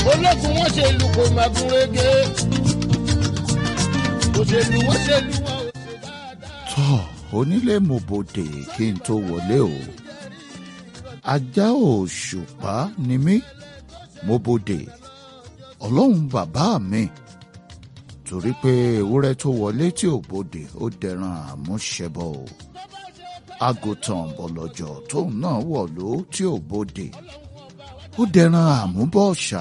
ológun wọn ṣe lù kò má gún régé òṣèlú wọn ṣe lù wọn ò ṣe dáadáa. tọ́ onílé mo bòde kí n tó wọlé o ajá òṣùpá ni mí mo bòde ọlọ́run bàbá mi torí pé ewúrẹ́ tó wọlé tí ò bòde ó dẹran àmúṣẹbọ o àgùntàn bọ̀lọ̀jọ̀ tóun náà wọ̀lú tí ò bòde ó dẹran àmúbọ̀ọ̀ṣà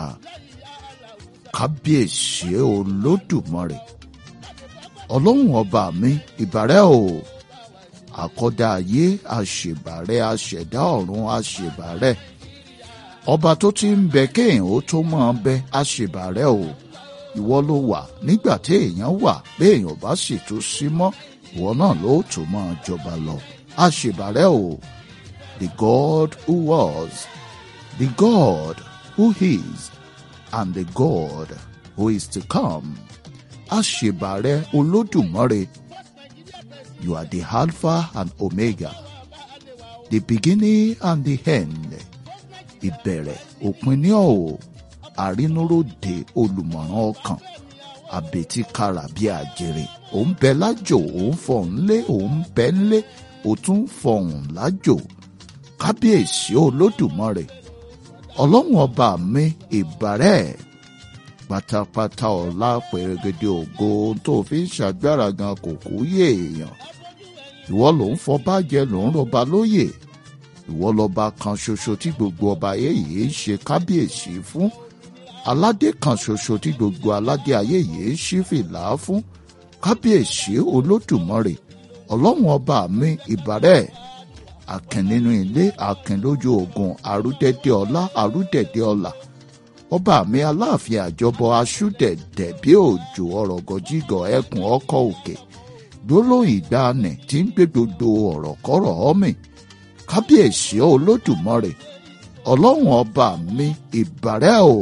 kábíyèsí olódùmarè ọlọ́run ọba mi ìbàrẹ́ o àkọ́dá ayé àṣèbàrẹ́ àṣẹ̀dá ọ̀run àṣèbàrẹ́ ọba tó ti ń bẹ kéèyàn ó tó máa bẹ àṣèbàrẹ́ o ìwọ ló wà nígbà tí èèyàn wà béèyàn bá sì tún sí mọ́ ìwọ náà ló tó máa jọba lọ àṣèbàrẹ́ o the God who was the God who is and the God who is to come àṣèbàrẹ́ olódùmarè you are the alpha and omega the beginning and the end ìbẹ̀rẹ̀ òpin ní ọ̀wọ̀ àrínúròde olùmọ̀ràn ọkàn àbètí kara bí àjèrè òun bẹ lájò òun fọhùn lé òun bẹ ńlé ó tún fọhùn lájò kábíyèsí olódùmarè ọlọ́run ọba mi ìbàrẹ̀ pátápátá ọ̀la pẹ̀rẹ̀gẹ̀dẹ̀ ògo tó fi ń ṣàgbára gan kò kú yé èèyàn ìwọ ló ń fọba jẹ ló ń rọba lóyè ìwọ lọba kan ṣoṣo tí gbogbo ọba ayé yìí ń ṣe kábíyèsí fún aládé kan ṣoṣo tí gbogbo aládé ayé yìí ń ṣí fìlà fún kábíyèsí olódùmarè ọlọ́run ọba mi ìbàrẹ̀ àkìn nínú ilé àkìn lójú ogun àrúdẹ̀dẹ̀ ọlá àrúdẹ̀dẹ̀ ọlà ọba mi aláàfin àjọbọ aṣúdẹ̀dẹ̀ bí òjò ọ̀rọ̀ gọjígọ̀ ẹkùn ọkọ̀ òkè gbólóhùn ìgbàanì tí ń gbé gbogbo ọ̀rọ̀ kọ́rọ̀ ọ́mì kábíyèsí olódùmarè ọlọ́run ọba mi ìbàrẹ́ o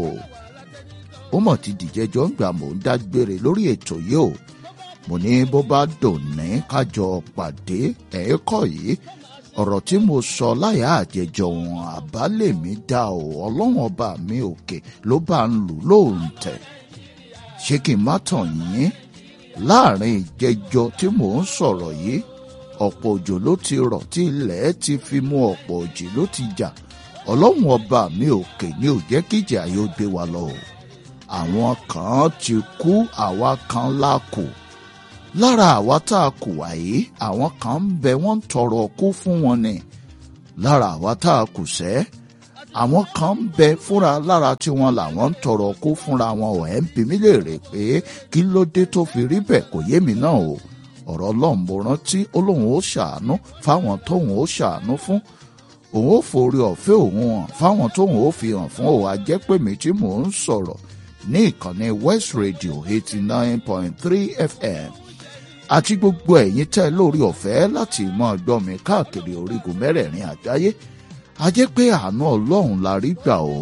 ó mọ̀ ti dìjẹ́jọ́ ń gbà mò ń dágbére lórí ètò yìí o mo ní bó bá dòní kájọ pàdé ẹ̀ẹ́kọ̀ yìí ọ̀rọ̀ tí mo sọ láyà àjẹjọ wọn àbálẹ̀ mi dá o ọlọ́run ọba mi òkè ló bá ń lù lóun tẹ̀ ṣé kí n má tàn yín láàrin ìjẹjọ tí mò ń sọ̀rọ̀ yìí ọ̀pọ̀ òjò ló ti rọ̀ tí ilẹ̀ ti fi mú ọ̀pọ̀ òjì ló ti jà ọlọ́run ọba mi òkè ni ò jẹ́ kíjà yóò gbé wa lọ o àwọn kan ti kú àwa kan la kù lára àwa tá a kù wáyé àwọn kan ń bẹ wọ́n ń tọrọ kú fún wọn ni lára àwa tá a kù sẹ́ àwọn kan ń bẹ fúnra lára tí wọn làwọn ń tọrọ kú fúnra wọn ò ẹ́ ń bi mí léèrè pé kí ló dé tó fi rí bẹ́ẹ̀ kò yé mi náà o ọ̀rọ̀ ọlọ́run mo rántí ó lóun ó ṣàánú fáwọn tóun ó ṣàánú fún òun ó forí ọ̀fẹ́ òun hàn fáwọn tóun ó fi hàn fún òun àjẹpẹ̀mí tí mò ń sọ̀rọ̀ ní ìkànnì West Radio eighty nine point three FM àti gbogbo ẹ̀yin tẹ́ lórí ọ̀fẹ́ láti mọ́ gbọ́ mi káàkiri orígun mẹ́rẹ̀ẹ̀rin àgbáyé a jẹ́ pé àánú ọlọ́run la rí gbà o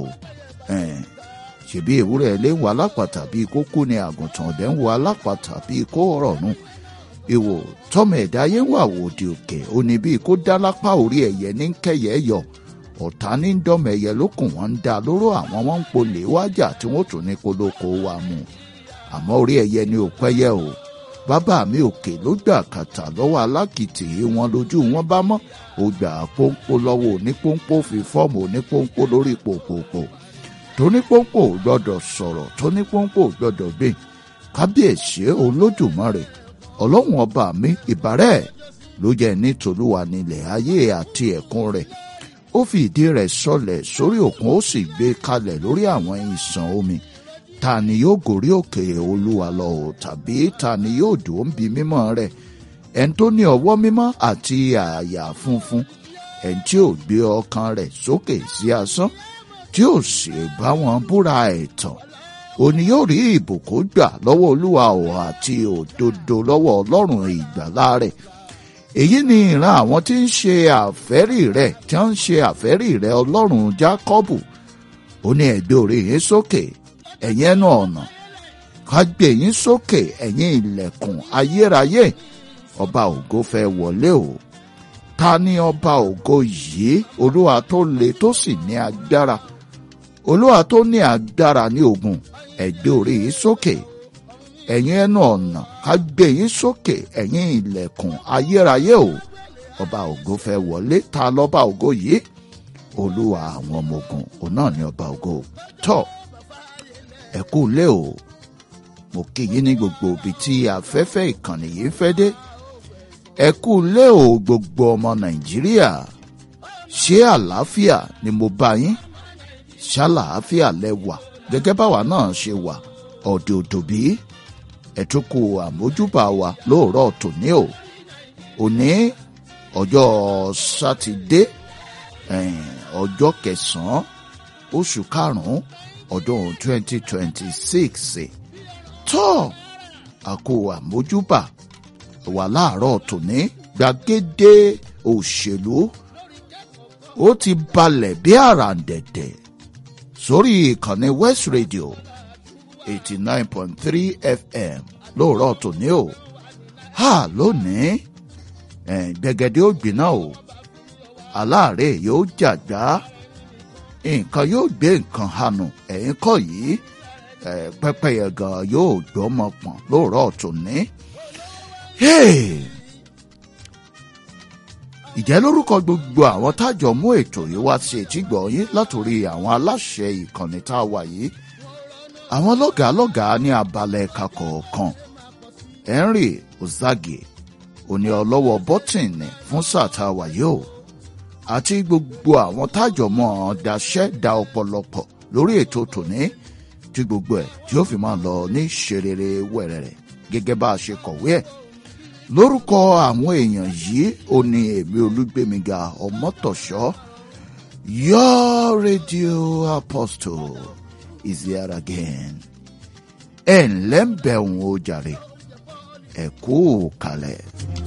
ṣèbí ewúrẹ́ ilé ń wo alápàtà bíi kókó ni àgùntàn ọ̀dẹ́ ń wo alápàtà bíi kó ọ̀rọ̀ nù ìwò tọmọ ẹ̀dá ayé ń wà wòde òkè ó ní bíi kó dá lápá orí ẹ̀yẹ ní kẹyẹ yọ ọ̀tá ní dọ́mọ ẹ̀yẹ lókùn wọn ń dá lóró àwọn wọn ń polè wájà tí wọ́n tún ní kólókó wa mú àmọ́ orí ẹ̀yẹ ni ò pẹ́yẹ o bàbá mi òkè ló gbà kàtà lọ́wọ́ alákìtì wọn lójú wọn bá mọ́ ó gbà pọ́npọ́ lọ́wọ́ onípọ́npọ́ fi fọ́ọ̀mù onípọ́npọ́ lórí pòpòpò tónípọ́npọ́ ò gbọ́dọ̀ sọ̀rọ̀ tónípọ́npọ́ ò gbọ́dọ̀ gbé kábíyèsí olódùmarè ọlọ́run ọba mi ìbàrẹ̀ ló jẹ́ ní tòlúwa nílẹ̀ ayé àti ẹ̀kún rẹ̀ ó fi ìdí rẹ̀ sọlẹ̀ sórí òkun ó sì gbé kalẹ̀ lórí àwọn ìsàn omi ta ni yóò gòrí òkè olúwa lọ o tàbí ta ni yóò dùn bí mímọ́ rẹ̀ ẹn tó ní ọwọ́ mímọ́ àti àyà funfun ẹn tí ò gbé ọkàn rẹ̀ sókè sí asán tí ò sì bá wọn búra ẹ̀tàn òní yóò rí ìbùkún gbà lọ́wọ́ olúwa o àti òdodo lọ́wọ́ ọlọ́run ìgbàlà rẹ̀ èyí ni ìran àwọn tí ń ṣe àfẹ́rí rẹ̀ tí wọ́n ń ṣe àfẹ́rí rẹ̀ ọlọ́run jákọ́bù ó ní ẹ̀gbẹ́ orí yín sókè ẹ̀yin ẹnu ọ̀nà ká gbé yín sókè ẹ̀yin ilẹ̀kùn ayérayé ọba ògo fẹ́ wọlé o ta ni ọba ògo yìí olúwa tó le tó sì ní agbára olúwa tó ní agbára ní ogun ẹgbẹ́ orí yìí sókè ẹ̀yin ẹnu ọ̀nà ká gbé yín sókè ẹ̀yin ilẹ̀kùn ayérayé o ọba ògo fẹ́ wọlé ta lọ́ba ògo yìí olúwa àwọn ọmọ ogun òun náà ní ọba ògo tọ́ ẹ kú lé o mo kí yín ní gbogbo ibi tí afẹ́fẹ́ ìkànnì yìí fẹ́ dé ẹ kú lé o gbogbo ọmọ nàìjíríà ṣé àlàáfíà ni mo bá yín ṣàlàáfíà lẹ wà gẹ́gẹ́ báwa náà ṣe wà ọ̀dẹ̀ òdòbí ẹ̀túnkù àmójúbà wa lóòrọ̀ tòní o òní ọjọ́ sátidé ọjọ́ kẹsàn-án oṣù karùn-ún ọdún twenty twenty six tó àkó àmójúbà wà láàárọ̀ tòní gbàgede òṣèlú ó ti balẹ̀ bí àràǹdẹ̀dẹ̀ sórí ìkànnì west radio eighty nine point three fm lóòrọ̀ tòní o ha lónìí gbẹ̀gẹ̀dẹ̀ ó gbiná o aláàárẹ̀ yóò jàgbá nǹkan yóò gbé nǹkan hànú ẹ̀yìn kọ́ yìí pẹ́pẹ́yẹ gan yóò gbọ́mọ pọ̀n lóòrọ̀ tòní. ìjẹ́ lórúkọ gbogbo àwọn tájọ mú ètò yìí wá sí etígbọ̀ yín látòrí àwọn aláṣẹ ìkànnì tá a wà yìí àwọn lọ́gàá lọ́gàá ní abalẹ̀ ẹ̀ka kọ̀ọ̀kan henry ozage òní ọlọ́wọ́ bọ́tìnì fún sáà tá a wà yìí o àti gbogbo àwọn tájọ mọ́ ọ daṣẹ́ da ọ̀pọ̀lọpọ̀ lórí ètò tòní tí gbogbo ẹ̀ tí ó fi máa lọ ní ṣerere wẹ̀rẹ̀rẹ̀ gẹ́gẹ́ bá a ṣe kọ̀wé ẹ̀ lórúkọ àwọn èèyàn yìí ó ní èmi olúgbèmíga ọmọtọ̀ṣọ́ your radio apostle is here again ẹ̀ ǹlẹ́ ń bẹ̀ òun ó jàre ẹ̀ kú kalẹ̀.